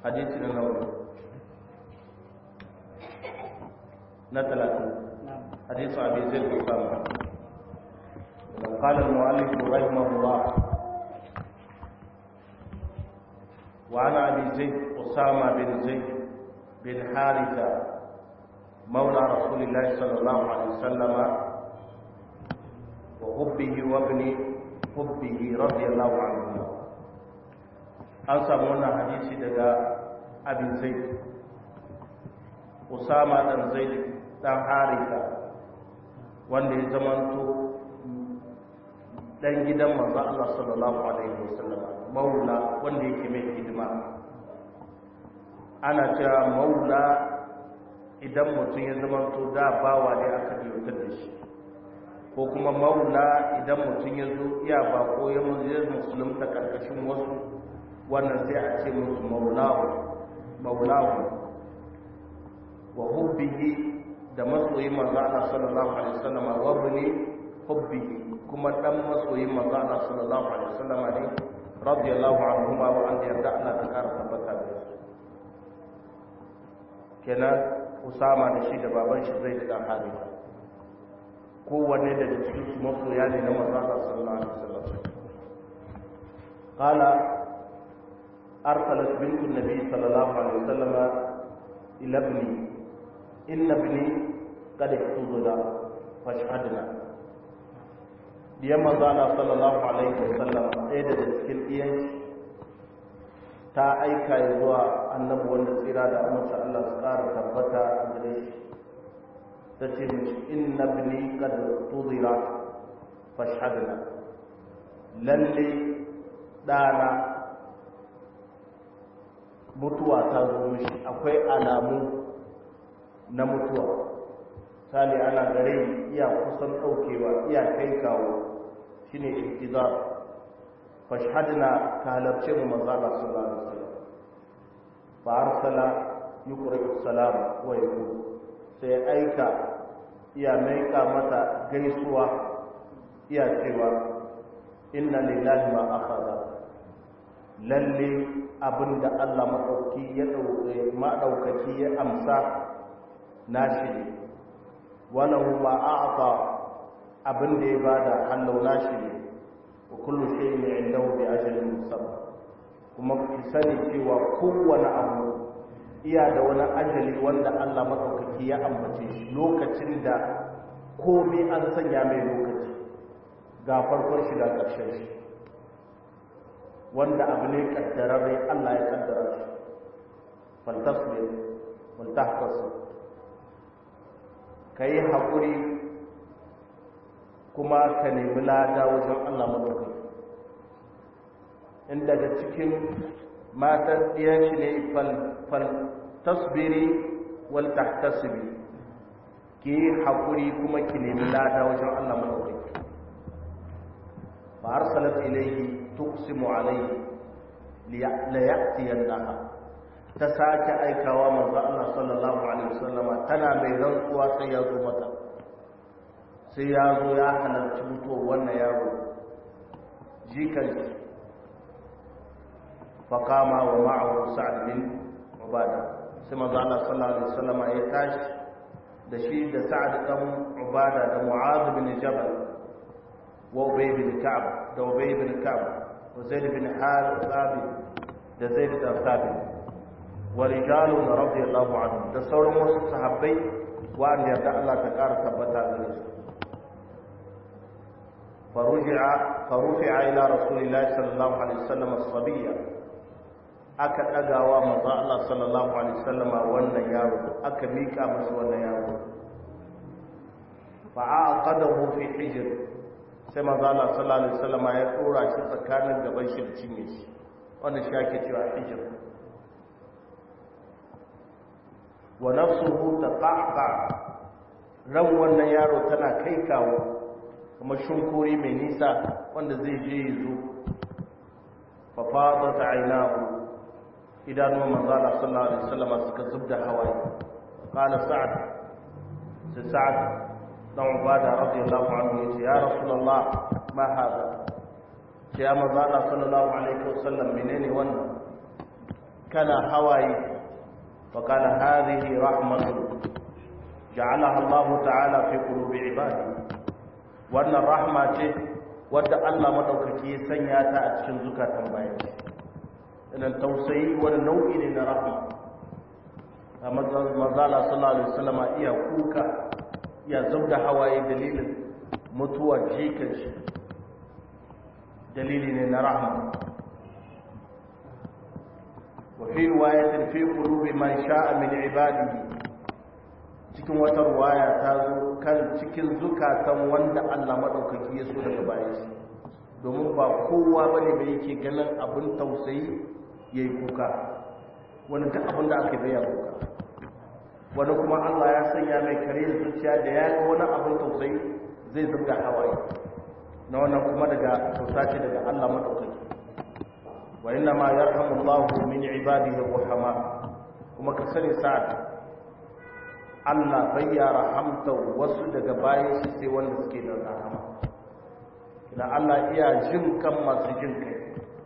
hadisi na nawa na talatin حديث أبي زيد أسامة قال المؤلف رحمه الله وعن أبي زيد أسامة بن زيد بن حارثة مولى رسول الله صلى الله عليه وسلم وحبه وابن حبه رضي الله عنه أنسى منا حديث دقاء أبي زيد أسامة بن زيد بن حارثة wanda ya zamanto dan gidan manzo Allah sallallahu alaihi wasallam maula wanda yake mai hidima ana cewa maula idan mutum ya zamanto da bawa ne aka biyautar da shi ko kuma maula idan mutum ya zo iya ba ko ya musulunta karkashin wasu wannan sai a ce musu maulahu maulahu wa hubbihi da masoyin manzo Allah sallallahu alaihi wasallam wa bani hubbi kuma dan masoyin manzo Allah sallallahu alaihi wasallam ne radiyallahu anhu wa an yarda Allah ta kara tabbata da su kenan Usama da shi da baban shi zai da Haritha kowanne daga cikin su masoya ne na manzo Allah sallallahu alaihi wasallam qala arsalat bintu nabi sallallahu alaihi wasallam ila ibni inna bini kada tuzula fashhadna diyan manzo Allah sallallahu alaihi wasallam ɗaya daga cikin diyan ta aika ya zuwa annabi wanda tsira da amince Allah su ƙara tabbata a gare shi ta ce mishi inna bini kad tuzira fashhadna lalle ɗana mutuwa ta zo mishi akwai alamu na mutuwa sali ana gare iya kusan daukewa iya kai kawo shine intizar fashhadna ka halarce mu manzo Allah sallallahu alaihi wasallam fa arsala yuqri salam wa yaqul sai aika iya maika mata gaisuwa iya cewa inna lillahi ma akhadha lalle abinda Allah madauki ya dauke madaukaki ya amsa nashi ne walahu ma a'ta abin da ya bada hallau nashi ne wa kullu shay'in indahu bi ajalin musamma kuma ki sani cewa kowane abu iya da wani ajali wanda Allah madaukaki ya ambace shi lokacin da komai an sanya mai lokaci ga farkon shi da ƙarshen shi wanda abu ne kaddararre Allah ya kaddara shi faltasbir wal tahtasib ka yi haƙuri kuma ka nemi lada wajen Allah maɗaukai in daga cikin matan ɗiyan shi ne fal tasbiri wal tahtasibi ki yi haƙuri kuma ki nemi lada wajen Allah maɗaukai fa arsalat ilayhi tuqsimu alayhi la ya'tiyannaha ta sake aikawa manzo Allah sallallahu alaihi wasallama tana mai rantsuwa sai ya zo mata sai ya zo ya halarci mutuwar wannan yaro jikan faqama wa ma'ahu sa'd bin ubada sai manzo Allah sallallahu alaihi wasallama ya tashi da shi da sa'd dan ubada da mu'adh bin jabal wa ubay bin ka'b da ubay bin ka'b wa zaid bin harith da zaid bin thabit wa rijalun radiyallahu anhum da sauran wasu sahabbai wa'anda yarda Allah ta ƙara tabbata gare su faruji'a farufi'a ila rasulillahi sallallahu alaihi wasallam as-sabiyya aka dagawa manzo Allah sallallahu alaihi wasallam wannan yaro aka mika masa wannan yaro fa'aqadahu fi hijr sai manzo Allah sallallahu alaihi wasallam ya tsora shi tsakanin gaban shi da cinye shi wannan shi ake cewa hijr wa nafsuhu taqaqa ran wannan yaro tana kai kawo kuma shunkuri mai nisa wanda zai je yazo fa fadat aynahu idanuwan manzala sallallahu alaihi wasallam suka zubda hawaye qala sa'ad sai sa'ad dan ubada radiyallahu anhu yace ya rasulullah ma hada sai ya manzala sallallahu alaihi wasallam menene wannan kana hawaye فقال هذه رحمة جعلها الله تعالى في قلوب عباده وأن الرحمة wadda Allah madaukaki ya sanya ta a cikin zukatan bayan idan tausayi wani nau'i ne na rahma a mazala sallallahu alaihi wasallam iya kuka iya zubda hawaye dalilin mutuwar jikin shi dalili ne na rahma وفي رواية في قلوب من شاء من عباده cikin wata ruwaya ta zo kan cikin zukatan wanda Allah madaukaki ya so daga bayan shi domin ba kowa bane da yake ganin abin tausayi yayi kuka wani duk abin da aka baya kuka wani kuma Allah ya sanya mai kare zuciya da ya ga wani abin tausayi zai zubda hawaye na wannan kuma daga tausace daga Allah madaukaki wa inna ma yarhamu Allahu min ibadihi ar-rahama kuma ka sani sa'ad Allah bai ya rahamta wasu daga bayan shi sai wanda suke da rahama idan Allah iya jin kan masu jin kai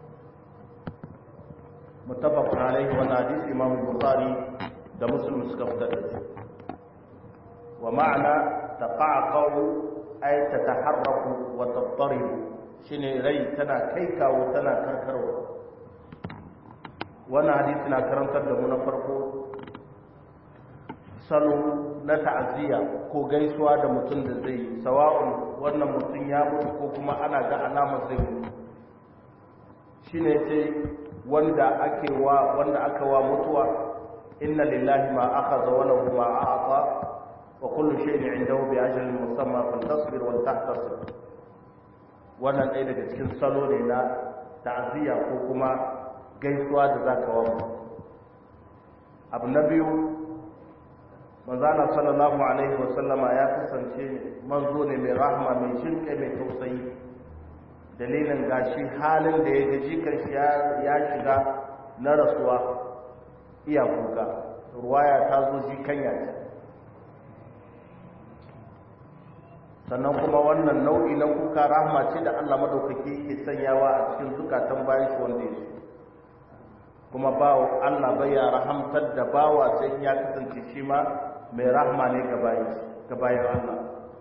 muttafaqun alaihi wa hadith Imam Bukhari da Muslim suka fitar da shi wa ma'ana taqaqu ay tataharraku wa tattaribu shine rai tana kai kawo tana karkarwa wannan hadisi na karantar da mu na farko salo na ta'aziyya ko gaisuwa da mutum da zai sawa'un wannan mutum ya mutu ko kuma ana ga alamar zai mutu shine ce wanda ake wa wanda aka wa mutuwa inna lillahi ma akhadha wa lahu ma a'ta wa kullu shay'in 'indahu bi ajalin musamma fantasbir wal tahtasib wannan ɗaya daga cikin salo ne na ta'aziyya ko kuma gaisuwa da zaka wa abu na biyu manzana sallallahu alaihi wasallama ya kasance manzo ne mai rahama mai shinkai mai tausayi dalilin gashi halin da ya gaji karshe ya shiga na rasuwa iya kuka ruwaya ta zo ji kanya ce sannan kuma wannan nau'i na kuka rahama ce da Allah madaukake yake sanyawa a cikin zukatan bayan shi wanda ya kuma bawo Allah bai ya rahamtar da bawa sai ya kasance shi ma mai rahma ne ga bayan Allah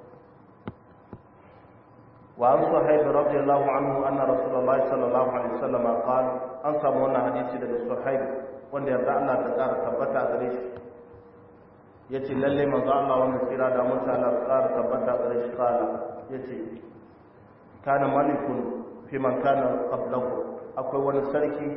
wa an sahib radiyallahu anhu anna rasulullahi sallallahu alaihi wasallam qala an samu wannan hadisi daga sahib wanda yarda Allah ta tsara tabbata gare shi yace lalle manzo Allah wanda tsira da mun Allah ta tsara tabbata gare shi qala yace kana malikun fi man kana qablahu akwai wani sarki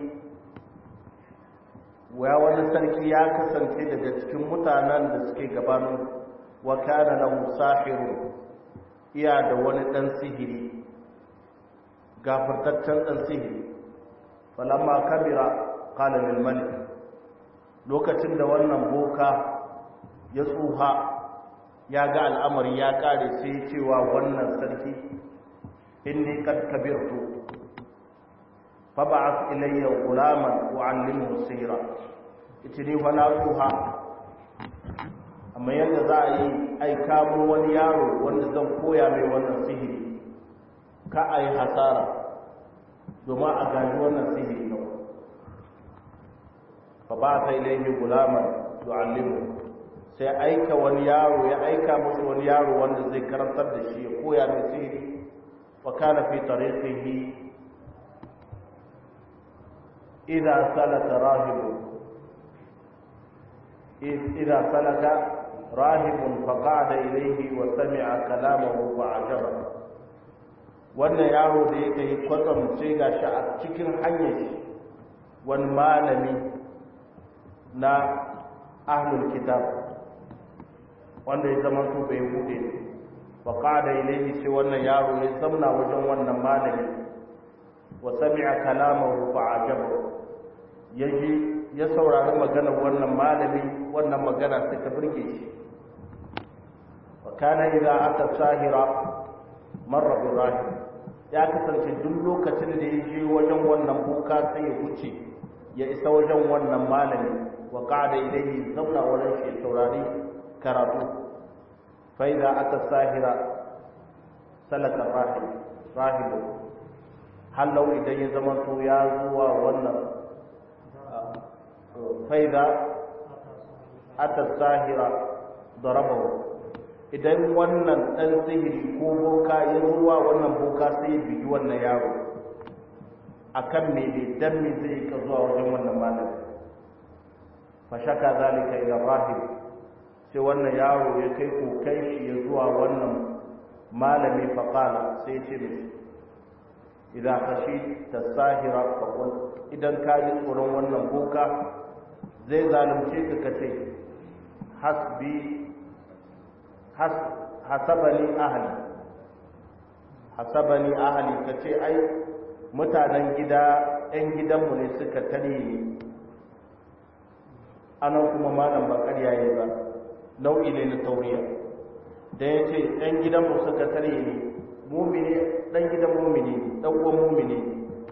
ya wani sarki ya kasance daga cikin mutanen da suke gabanin wa kana lahu sahiru iya da wani dan sihiri gafartaccen dan sihiri falamma kabira qala lil malik lokacin da wannan boka ya tsuha ya ga al'amari ya kare sai cewa wannan sarki inni kad kabirtu faba'ath ilayya gulaman u'allimuhu sihra ita ne fa na tsuha amma yadda za a yi aika mun wani yaro wanda zan koya mai wannan sihiri ka a yi hasara domin a gani wannan sihiri yau fa ba ta ilayhi gulaman yu'allimu sai aika wani yaro ya aika musu wani yaro wanda zai karantar da shi ya koya mai sihiri fa kana fi tariqihi idza salata rahibu idza salaka rahibun faqada ilayhi wa sami'a kalamahu fa ajaba wannan yaro da yake yi kwatsam sai gashi a cikin hanyar shi wani malami na ahlul kitab wanda ya zama su bai bude faqada ilayhi sai wannan yaro ya zamna wajen wannan malami wa sami'a kalamahu fa ajaba yaji ya saurari maganar wannan malami wannan magana sai ta burge shi wa kana idza ata sahira marra bi rahim ya kasance duk lokacin da ya je wajen wannan buka sai ya wuce ya isa wajen wannan malami wa qada ilayhi zauna wurin shi saurari karatu fa idza ata sahira salaka rahim rahibu hallau idan ya zama to ya zuwa wannan faida ata sahira darabahu idan wannan dan sihiri ko boka ya zuwa wannan boka sai ya bigi wannan yaro akan me ne dan me zai ka zuwa wajen wannan malami fa shaka zalika ila rahib sai wannan yaro ya kai kokai shi ya zuwa wannan malami fa qala sai ya ce mishi idan kashi tasahira fa qul idan ka ji tsoron wannan boka zai zalunce ka kace hasbi has hasabani ahli hasabani ahli kace ai mutanen gida ɗan gidanmu ne suka tare ni anan kuma malam ba ƙarya yayi ba nau'i ne na tauriya da ya ce ɗan gidanmu suka tare ni mumini ɗan gidan mumini ɗan uwan mumini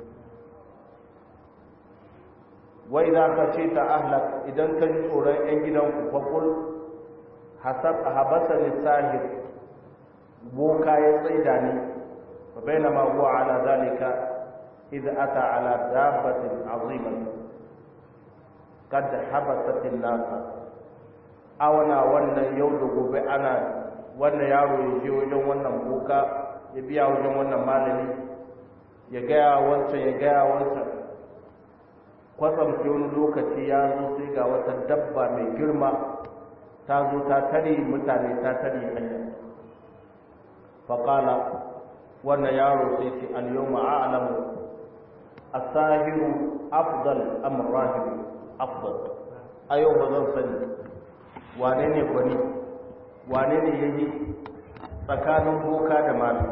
wa idan ka ce ta ahlak idan ka ji tsoron ‘yan gidanku faƙul habasa ni sahir boka ya tsaida ni fa baina ma huwa ala zalika idza ata ala dabbatin aziman kad habasat an-nas awana wannan yau da gobe ana wannan yaro ya je wajen wannan boka ya biya wajen wannan malami ya gaya wancan ya gaya wancan kwatsam ke wani lokaci ya zo sai ga wata dabba mai girma ta zo ta tare mutane ta tare hanya faƙala wannan yaro sai ce al-yawma a'lamu as-sahiru afdal am rahib afdal a yau ba zan sani wane ne gwani wane ne yayi tsakanin boka da malami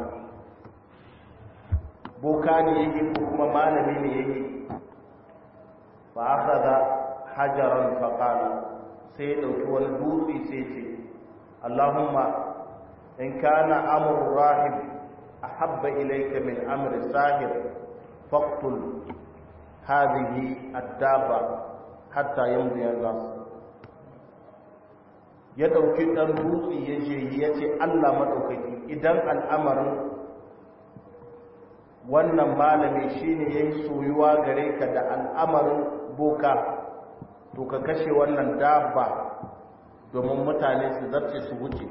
boka ne yayi ko kuma malami ne yayi fa akhadha hajaran fa qala sai ya dauki wani dutse sai ce Allahumma in kana amru rahib ahabba ilayka min amri sahir faqtul hadhihi ad-daba hatta yamdi an-nas ya dauki dan dutse ya je ya ce Allah madaukaki idan al'amarin wannan malami shine yayi soyuwa gare ka da al'amarin boka to ka kashe wannan dabba domin mutane su zarce su wuce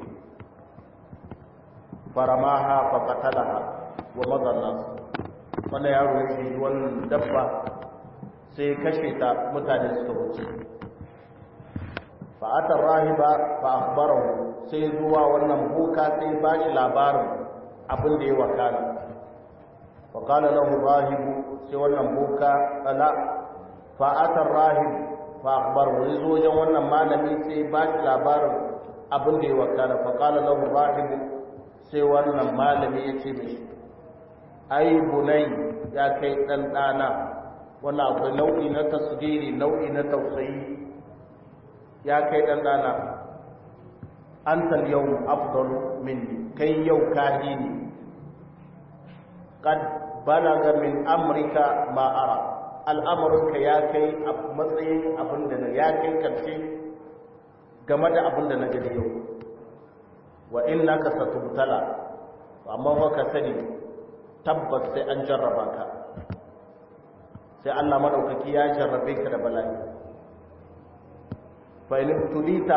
faramaha fa qatalaha wa madanna wannan yaro ya shi wannan dabba sai kashe ta mutane suka wuce fa atar rahiba fa akhbarahu sai zuwa wannan boka sai ba shi labarin abin da ya wakana fa qala lahu rahibu sai wannan boka ala fa atar rahib fa akhbarahu yazo wajen wannan malami sai ba shi labarin abin da ya wakana fa qala lahu rahib sai wannan malami ya ce mishi ai bunai ya kai dan dana wannan akwai nau'i na tasdiri nau'i na tausayi ya kai dan dana antal yawm afdal minni kai yau kahini qad balaga min amrika ma ara al'amuranka ya kai a matsayin abinda na ya kai karshe game da abinda na gani yau wa innaka satubtala amma fa ka sani tabbas sai an jarraba ka sai Allah madaukaki ya jarrabe ka da bala'i fa in tulita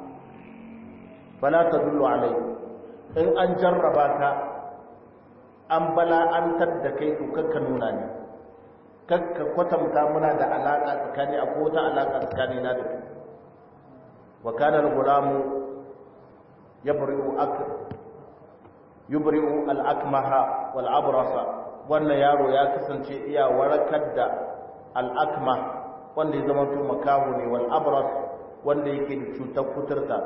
fala tadullu alai in an jarraba ka an bala'antar da kai to kakka nuna ne kakka kwatanta muna da alaka tsakani akwai wata alaka tsakani na da kai wa kana al-gulamu yabri'u ak yubri'u al-akmaha wal abrasa wannan yaro ya kasance iya warakar da al-akma wanda ya zama to makahu ne wal abras wanda yake da cutar kuturta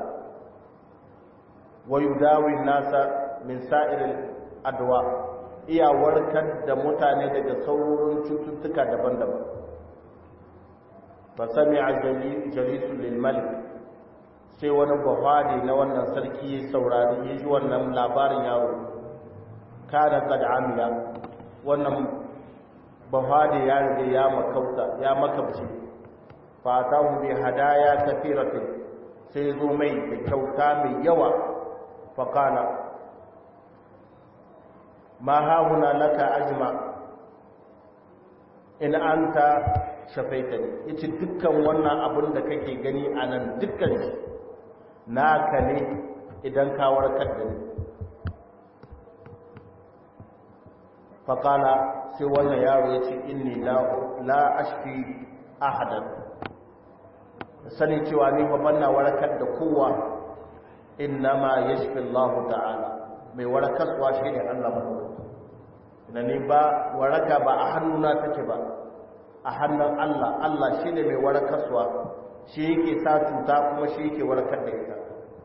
wa yudawi nasa min sa'iril adwa iya warkar da mutane daga sauran cututtuka daban-daban fa sami'a jalisul lil malik sai wani buhari na wannan sarki ya saurari ya ji wannan labarin yaro kada kad amila wannan buhari ya riga ya makauta ya makabci fa tahu bi hadaya kathiratin sai zo mai da kyauta mai yawa fa kana ma hauna laka ajma in anta shafaitani yace dukkan wannan abin da kake gani a nan dukkan shi naka ne idan ka warkar da ni faƙala sai wannan yaro ya ce inni la ashfi ahadan sani cewa ni fa banna warakar da kowa innama yashfi Allah ta'ala mai warakarwa shi ne Allah madaukaki ina ni ba waraka ba a hannuna take ba a hannun Allah Allah shi ne mai warakarwa shi yake sa cuta kuma shi yake warakar da ita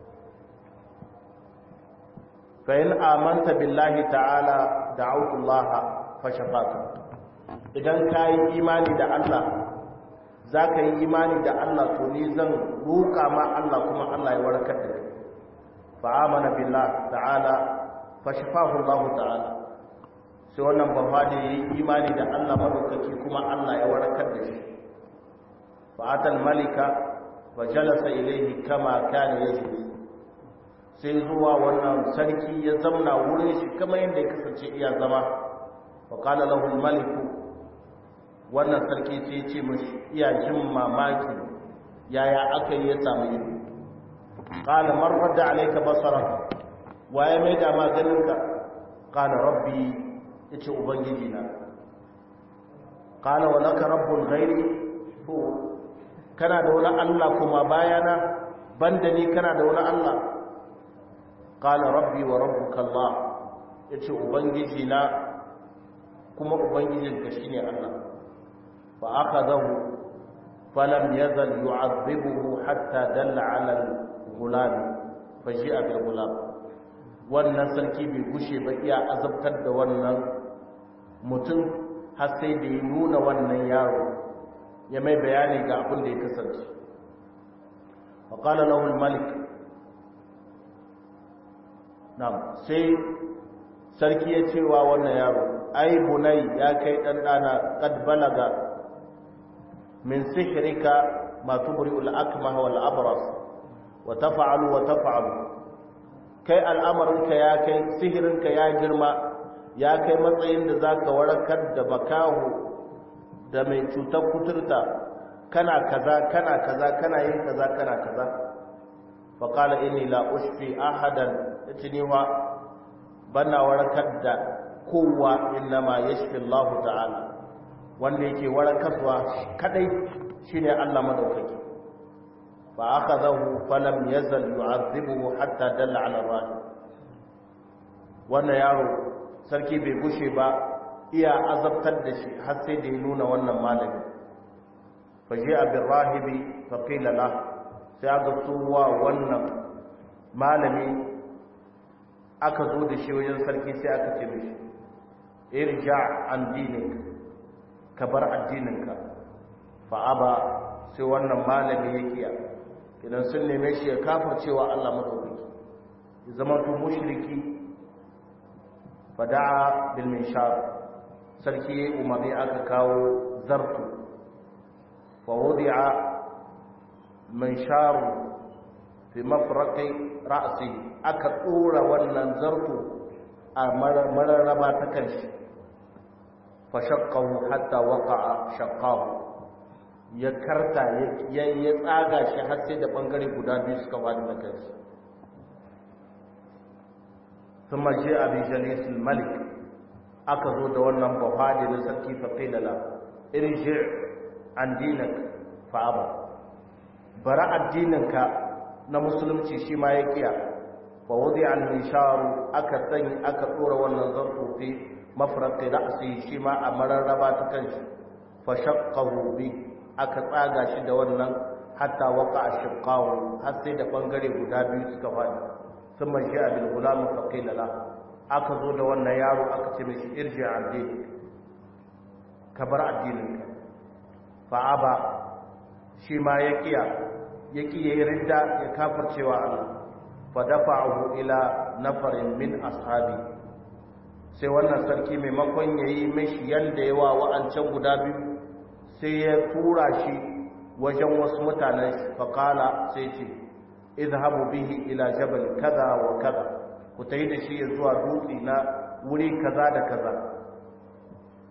fa in amanta billahi ta'ala da'awtu Allah fa shafaka idan kai imani da Allah zaka yi imani da Allah to ni zan roƙa ma Allah kuma Allah ya warkar da kai fa amana billah ta'ala fa shafahu Allah ta'ala sai wannan bafadi yi imani da Allah madaukaki kuma Allah ya warkar da shi fa atal malika wa jalasa ilayhi kama kana yajlis sai zuwa wannan sarki ya zamna wurin shi kamar yadda ya kasance iya zama wa qala lahu maliku wannan sarki sai ya ce mashi iya jin mamaki yaya aka yi ya samu ido qala man radda alayka basara waye mai da maganinka qala rabbi yace ubangiji na qala wa laka rabbul ghairi to kana da wani Allah kuma bayana banda ni kana da wani Allah qala rabbi wa rabbuka Allah yace ubangiji na kuma ubangijinka shine Allah fa akhadahu falam yazal yu'adhibuhu hatta dalla 'ala al-ghulam faji'a bil ghulam wannan sarki bai gushe ba iya azabtar da wannan mutum har sai da ya nuna wannan yaro ya mai bayani ga abin da ya kasance wa qala lahu al-malik Nam sai sarki ya ce wa wannan yaro, ai bunai ya kai ɗanɗana ƙad balaga min sihirika ma tubri al'akma wa al'abras wa tafa'alu wa tafa'alu kai al'amarinka ya kai sihirinka ya girma ya kai matsayin da za ka warakar da makahu da mai cutar kuturta kana kaza kana kaza kana yin kaza kana kaza faƙala ini la ushfi ahadan ya ci niwa bana warakar da kowa innama yashfi Allah ta'ala wanda yake warakarwa kadai shine Allah madaukaki fa akhadahu falam yazal yu'adhibuhu hatta dalla 'ala ar wannan yaro sarki bai gushe ba iya azabtar da shi har sai da ya nuna wannan malami fa ji'a bir rahibi fa qila lahu sai aka tuwa wannan malami aka zo da shi wajen sarki sai aka ce mishi irja an dinik ka bar addininka fa'aba sai wannan malami ya kiya idan sun neme shi ya kafa cewa Allah madaukaki ya zama to mushriki fada'a bil minshar sarki umarni aka kawo zartu fa wudi'a mansharu fi mafraqi ra'si aka tsora wannan zartu a mararraba ta kanshi fa shaqqahu hatta waqa'a shaqqahu ya karta ya ya tsaga shi har sai da bangare guda biyu suka fadi da kanshi thumma ja'a bi jalis al-malik aka zo da wannan bafadi na sarki fa qila la irji an dinak fa aba bara addininka na musulunci shi ma ya kiya fa wudi al misharu aka sani aka tsora wannan zarto fi mafraqi ra'si shi ma a mararraba ta kanshi fa shaqqahu bi aka tsaga shi da wannan hatta waqa ashqahu har sai da bangare guda biyu suka fadi thumma ja'a bil gulam fa qila la aka zo da wannan yaro aka ce mishi irji abdi ka bar addininka fa aba shi ma ya kiya ya kiya yi ridda ya kafircewa Allah fa dafa'ahu ila nafarin min ashabi sai wannan sarki maimakon yayi mishi yanda yawa wa'ancan guda biyu sai ya tura shi wajen wasu mutanen fa qala sai ce idhabu bihi ila jabal kaza wa kaza ku tayi da shi zuwa dutse na wuri kaza da kaza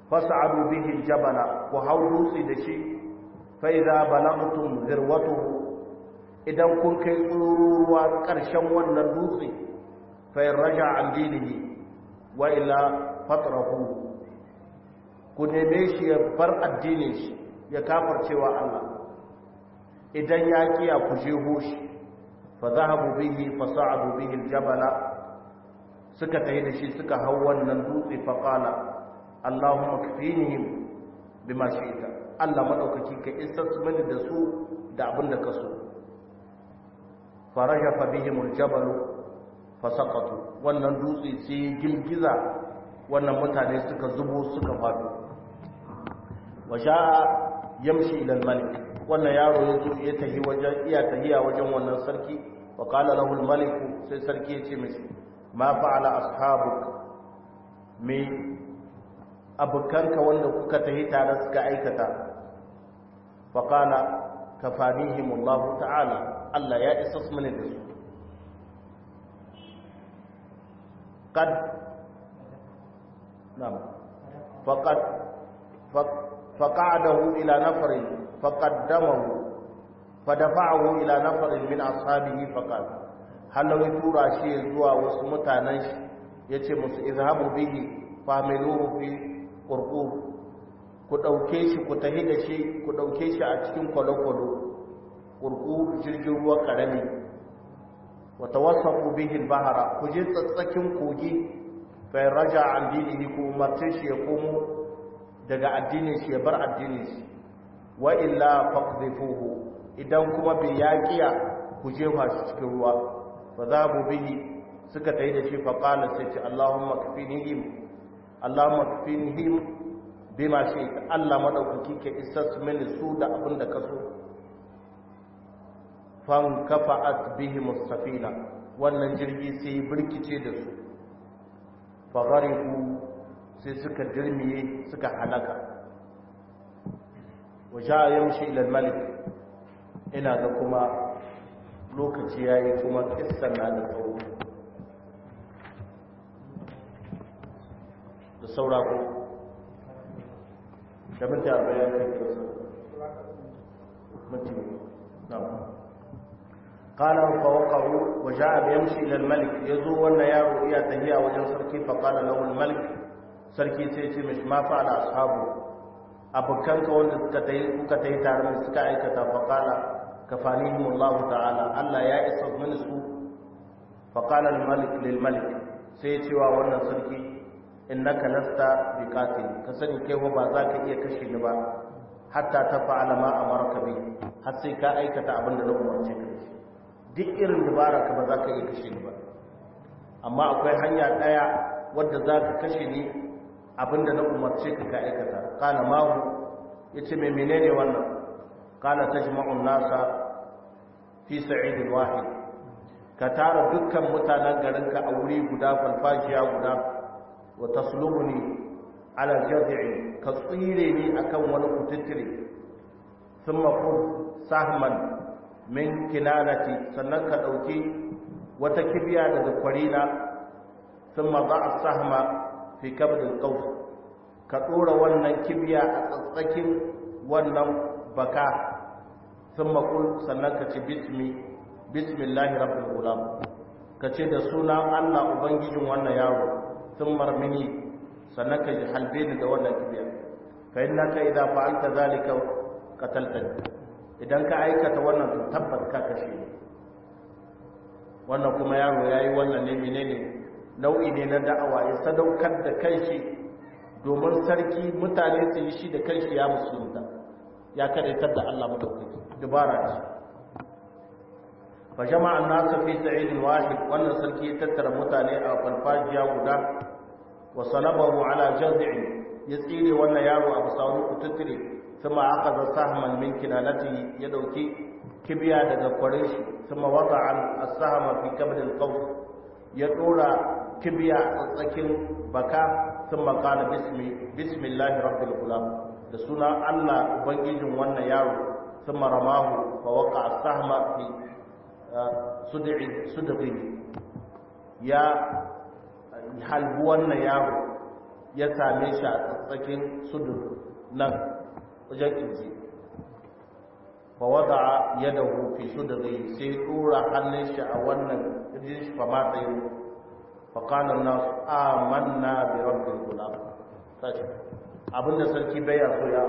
fas'adu bihi jabala ku hau dutse da shi fa idza balagtum zirwatuhu idan kun kai tsururuwa ƙarshen wannan dutse fa raja an dinihi wa ila fatrahu ku neme shi ya bar addinin shi ya kafarcewa Allah idan ya kiya ku jeho shi fa zahabu bihi fa sa'adu bihi aljabala suka tayi da shi suka hau wannan dutse fa qala Allahumma kfinihim bima shi'ta Allah madaukaki ka isas mani da su da abin da ka so farajafa bihim aljabalu fa saqatu wannan dutse sai girgiza wannan mutane suka zubo suka fado wa sha'a yamshi ila al-malik wannan yaro ya zo ya tahi wajen iya tahiya wajen wannan sarki wa qala lahu al-malik sai sarki ya ce mishi ma fa'ala ashabuk me abukanka wanda kuka tahi tare suka aikata fa qala kafanihim Allah ta'ala Allah ya isa su mini da su qad na'am faqad فقعده إلى نفر فقدمه فدفعه إلى نفر من أصحابه فقال هل لو يتورى شيء زوا وسمتانش yace musu izhabu bihi familuhu fi qurqub ku dauke shi ku tahi da shi ku dauke shi a cikin kwalokwalo qurqub jirgin ruwa karami wa tawassafu bihi al-bahra ku je tsatsakin kogi fa raja an dinihi ku umarce shi ya komo daga addinin shi ya bar addinin shi wa illa faqdhifuhu idan kuma bai yaqiya ku jefa shi cikin ruwa fa zabu bihi suka tayi da shi fa qala sai ce Allahumma kfinihim Allahumma kfinihim bima shi'ta Allah madaukaki ke isas mini su da abin da kaso fan kafa'at bihim as-safina wannan jirgi sai birkice da su fa ghariqu sai suka dirmiye suka halaka waje a yamshi ilal malik ina ga kuma lokaci ya yi kuma kissan na da tsawo da saura ko da minti arba'in kai kirasa minti na قال فوقعوا وجاء بيمشي الى الملك يزو wannan yaro iya tahiya wajen sarki fa qala lahu al-malik sarki sai ce mishi ma fa'ala ashabu abokanka wanda suka tayi suka tayi tare da suka aikata fa qala kafanihim Allah ta'ala Allah ya isa min su fa qala al-malik lil malik sai ya ce wa wannan sarki innaka lasta biqatil ka sani kai ba za ka iya kashe ni ba hatta ta fa'ala ma amarka bi har sai ka aikata abin da na umarce ka duk irin dabara ka ba za ka iya kashe ni ba amma akwai hanya daya wadda za ka kashe ni abinda na umarce ka ka aikata kala mahu ya ce mai menene wannan kala ta jima'un nasa fi sa'idin wahid ka tara dukkan mutanen garinka a wuri guda falfashiya guda wa taslubuni ala jaz'i ka tsire ni akan wani kututtire sun mafud sahman min kinanati sannan ka ɗauki wata kibiya daga kwarina sun ma za a sahma fi kabdin kaus ka ɗora wannan kibiya a tsatsakin wannan baka sun makul sannan ka ce bismi bismillahi rabbil gulam ka ce da sunan allah ubangijin wannan yaro sun marmini sannan ka halbe ni da wannan kibiya fa innaka idza fa'alta zalika qataltani idan ka aikata wannan to tabbas ka kashe ni wannan kuma yaro yayi wannan ne menene nau'i ne na da'awa ya sadaukar da kanshi domin sarki mutane su yi shi da kanshi ya musulunta ya kadaitar da Allah madaukaki dubara ce fa jama'an nasu fi sa'idin wahid wannan sarki ya tattara mutane a falfajiya guda wa salabahu ala jaz'in ya tsire wannan yaro a bisa wani kututtire kuma aka za sahman min kinanati ya dauki kibiya daga kwarin shi kuma wata an asahama fi kabdil qaws ya dora kibiya a tsakin baka sun makala bismi bismillahi rabbil gulam da suna Allah ubangijin wannan yaro sun maramahu fa waka asahma fi sudri ya halbu wannan yaro ya same shi a tsakin sudur nan wajen kirji fa wada'a yadahu fi sudri sai dora hannun shi a wannan kirjin shi fa ma ta yi fa qala an-nas amanna bi rabbil gulam sai abinda sarki bai ya so ya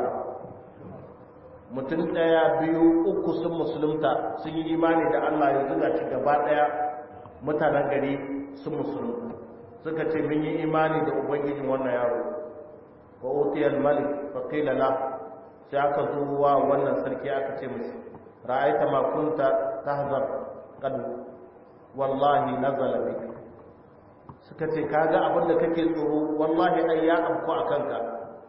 mutum daya biyu uku sun musulunta sun yi imani da Allah ya zuga shi gaba daya mutanen gari sun musulunta suka ce mun yi imani da ubangijin wannan yaro wa utiyal malik fa qila la sai aka zo wa wannan sarki aka ce musu ra'aita ma kunta tahzar kad wallahi nazala bik suka ce kaga abin da kake tsoro wallahi ai ya afko akan ka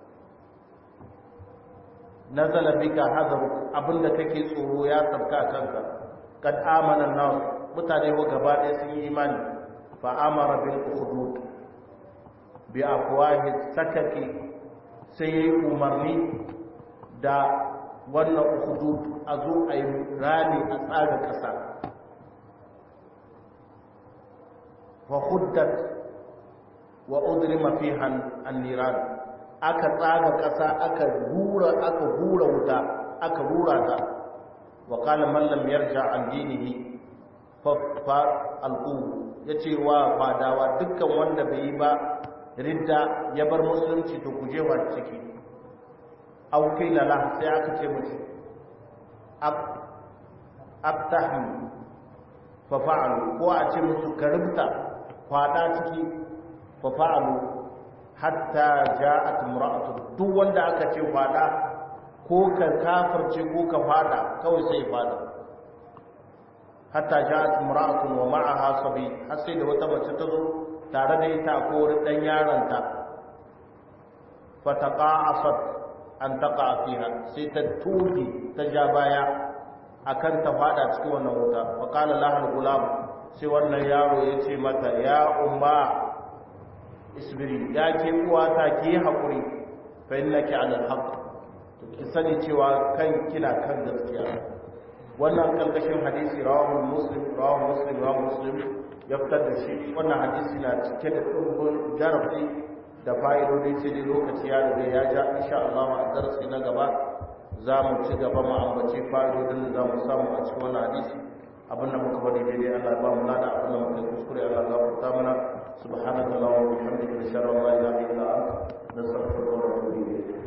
nazala bika hazar abin da kake tsoro ya sabka akan ka kad amana nas mutane wa gaba ɗaya sun yi imani fa amara bil ukhdud bi afwahi sakaki sai yayi umarni da wannan hudud a zo a yi rami a tsaga ƙasa wa huddat wa udrima fiha an-niran aka tsaga ƙasa aka hura aka hura wuta aka hura ta wa qala man lam yarja an dinihi fa fa alqu yace wa fadawa dukkan wanda bai yi ba ridda ya bar musulunci to kuje wa ciki aw qila la sai aka ce mushi abtahim fa fa'alu ko a ce musu ka rubuta kwada ciki fa fa'alu hatta ja'at imra'atu duk wanda aka ce kwada ko ka kafirce ko ka fada kawai sai fada hatta ja'at imra'atu wa ma'aha sabi har sai da wata mace ta zo tare da ita ko dan yaronta fa taqa'asat an taƙa fiha sai ta tuki ta ja baya akan ta fada cikin wannan wuta wa qala lahal gulam sai wannan yaro ya ce mata ya umma isbiri ya ke uwata ki hakuri fa innaki ala alhaq to ki sani cewa kan kina kan gaskiya wannan kalkashin hadisi rawahu muslim rawahu muslim rawahu muslim ya fitar da shi wannan hadisi na cike da dubbin jarabi da fa'idodi sai dai lokaci ya riga ya ja insha Allah a darasi na gaba za mu ci gaba mu ambaci fa'idodin da za mu samu a cikin wannan hadisi abin da muka bari daidai Allah ya ba mu lada abin da muka kuskure Allah ya gafarta mana subhanallahi wa bihamdihi nashhadu an la ilaha illa anta nastaghfiruka wa natubu ilayk